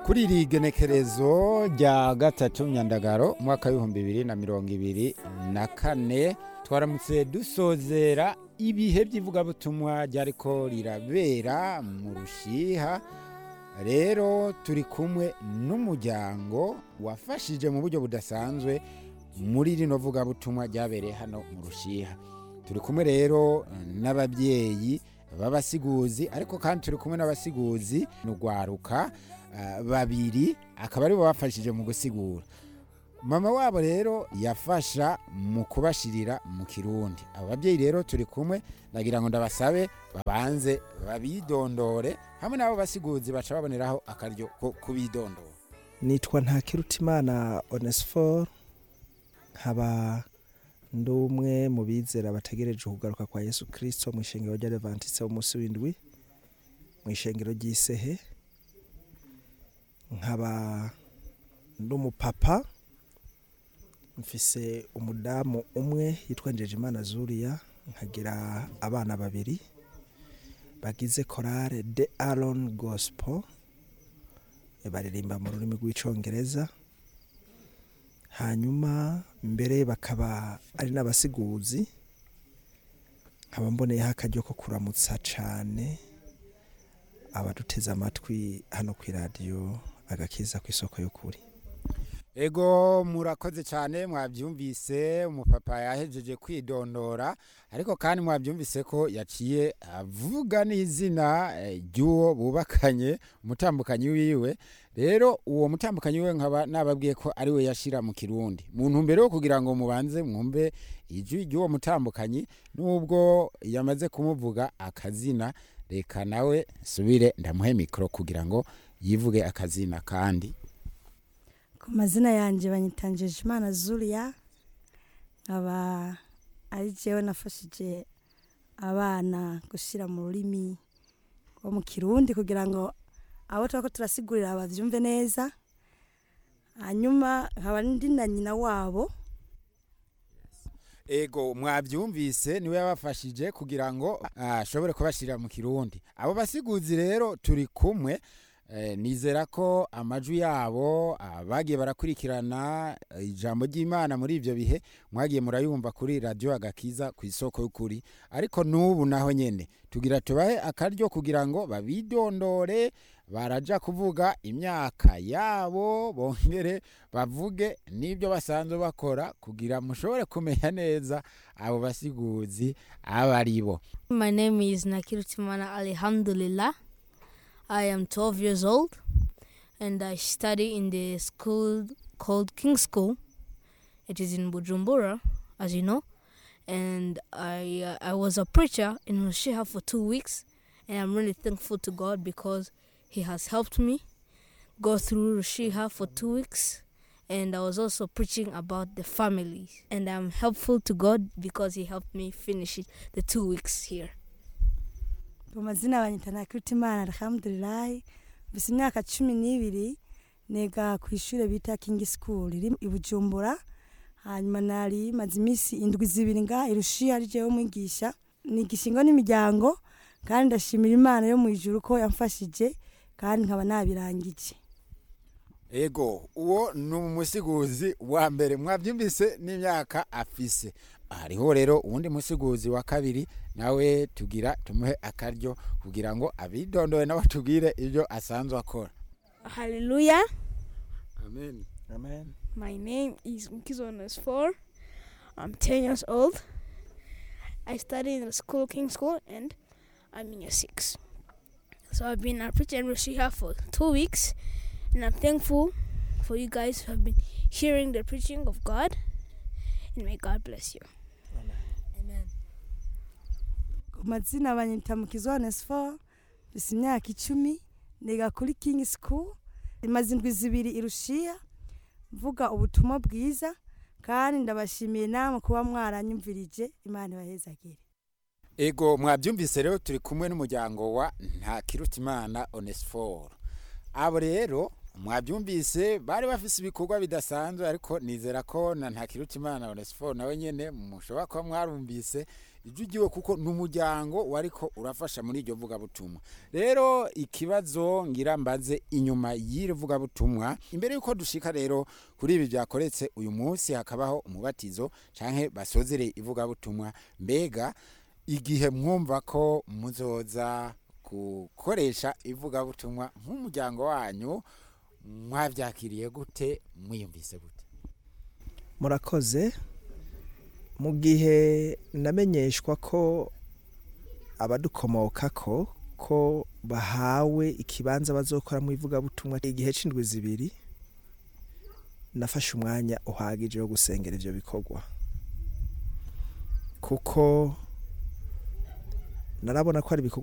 kuri iri genekerezo rya gatatu myandagaro umwaka w'ibihumbi bibiri na mirongo ibiri na kane twaramutse dusozera ibihe by'ivugabutumwa ryariko rirabera mu rushiha rero turi kumwe n'umuryango wafashije mu buryo budasanzwe muri rino vugabutumwa ryabereye hano mu rushiha turi kumwe rero n'ababyeyi b'abasiguzi ariko kandi turi kumwe n'abasiguzi n'urwaruka ah, babiri akaba aribo bafashije mu gusigura mama wabo rero yafasha mu kubashirira mu kirundi abo babyeyi rero turi kumwe nagira ngo ndabasabe babanze babidondore hamwe n'abo basiguzi baca baboneraho akaryo ko kubidondora nitwa ntakirutimana onesiforo nkaba ndi umwe mu bizera bategereje ukugaruka kwa yesu kirisito mu ishengero ry'adventiste w'umunsi w'indwi mu ishengero ry'isehe nkaba ndi umupapa mfise umudamu umwe yitwa Njejimana Zuriya nkagira abana babiri bagize korale de Aron Gospel baririmba mu rurimi rw'icongereza hanyuma mbere bakaba ari n'abasiguzi nkaba mboneyeho akaryo ko kuramutsa cane abaduteze amatwi hano ku iradiyo agakiza ku isoko y'ukuri ego murakoze cyane mwabyumvise umupapa yahejeje kwidondora ariko kandi mwabyumvise ko yaciye avuga n'izina eh, ry'uwo bubakanye umutambukanyi wiwe rero uwo mutambukanyi wiwe nkaba nababwiye ko ari we yashira mu kirundi mu ntumbero yo kugira ngo mubanze mwumve ijwi ry'uwo mutambukanyi nubwo yamaze kumuvuga akazina reka nawe subire ndamuhe mikoro kugira ngo yivuge akazina kandi ku mazina yanjye banyitanjeje imana zuriya nkaba ari jewe nafashije abana gushyira mu rurimi rwo mu kirundi kugira ngo abo tuba ko turasigurira babyumve neza hanyuma nkaba ndi na nyina wabo ego mwabyumvise niwe yabafashije kugira ngo ashobore kubashyirira mu kirundi abo basiguzi rero turi kumwe Eh, nizera ko amajwi yabo ah, bagiye barakurikirana eh, ijambo ry'imana muri ibyo bihe mwagiye murayumva kuri radiyo agakiza ku isoko y'ukuri ariko n'ubu naho nyine tugira tubahe akaryo kugira ngo babidondore baraja kuvuga imyaka yabo bongere bavuge n'ibyo basanzwe bakora kugira mushobore kumenya neza abo basiguzi abo ari bo My name is Nakirutimana Alhamdulillah. I am 12 years old and I study in the school called King School. It is in Bujumbura, as you know. And I uh, I was a preacher in Rushiha for two weeks, and I'm really thankful to God because He has helped me go through Rushiha for two weeks. And I was also preaching about the family, and I'm helpful to God because He helped me finish it, the two weeks here. ku mazina banyita ntakirutimana alhamdulilayi mfise imyaka cumi n'ibiri niga ku ishuri bita kingi school riri i bujumbura hanyuma nari maze iminsi indwi zibiri nga irushiya ari jewe mwigisha nigisha ingo n'imiryango kandi ndashimira imana yo mu ijuru ko yamfashije kandi nkaba nabirangije ego uwo ni umusiguzi wa mbere mwabyumvise n'imyaka afise hariho rero uwundi musiguzi wa kabiri nawe tugira tumuhe akaryo kugira ngo abidondoye nawe tubwire ibyo asanzwe akora Hallelujah. amen amen My name is Mkizonas 4. I'm 10 years old. I study in the school, King School, and I'm in year 6. So I've been a preacher in Roshiha for two weeks, and I'm thankful for you guys who have been hearing the preaching of God. And may God bless you. Amen. ku mazina banyita mukizo onesifo mfise imyaka icumi niga kuri kingi school imaze indwi zibiri irushiya mvuga ubutumwa bwiza kandi ndabashimiye namwe kuba mwaranyumvirije imana ibahezagire ego mwabyumvise rero turi kumwe n'umuryango wa ntakirutimana onesiforo abo rero mwabyumvise bari bafise ibikorwa bidasanzwe ariko nizera ko na ntakirutimana onesiforo nawe nyene mushobora kuba mwarumvise ijwi ryiwe kuko ni umuryango wariko urafasha muri iryo vugabutumwa rero ikibazo ngira mbaze inyuma y'iri vugabutumwa imbere y'uko dushika rero kuri ibi byakoretse uyu munsi hakabaho umubatizo canke basozere ivugabutumwa mbega igihe mwumva ko muzoza gukoresha ivugabutumwa nk'umuryango wanyu mwabyakiriye gute mwiyumvise gute murakoze mu gihe namenyeshwa ko abadukomoka ko ko bahawe ikibanza bazokora mu ivugabutumwa igihe c'indwi zibiri nafashe umwanya uhagije wo gusengera ivyo bikorwa kuko narabona ko ari ibikorwa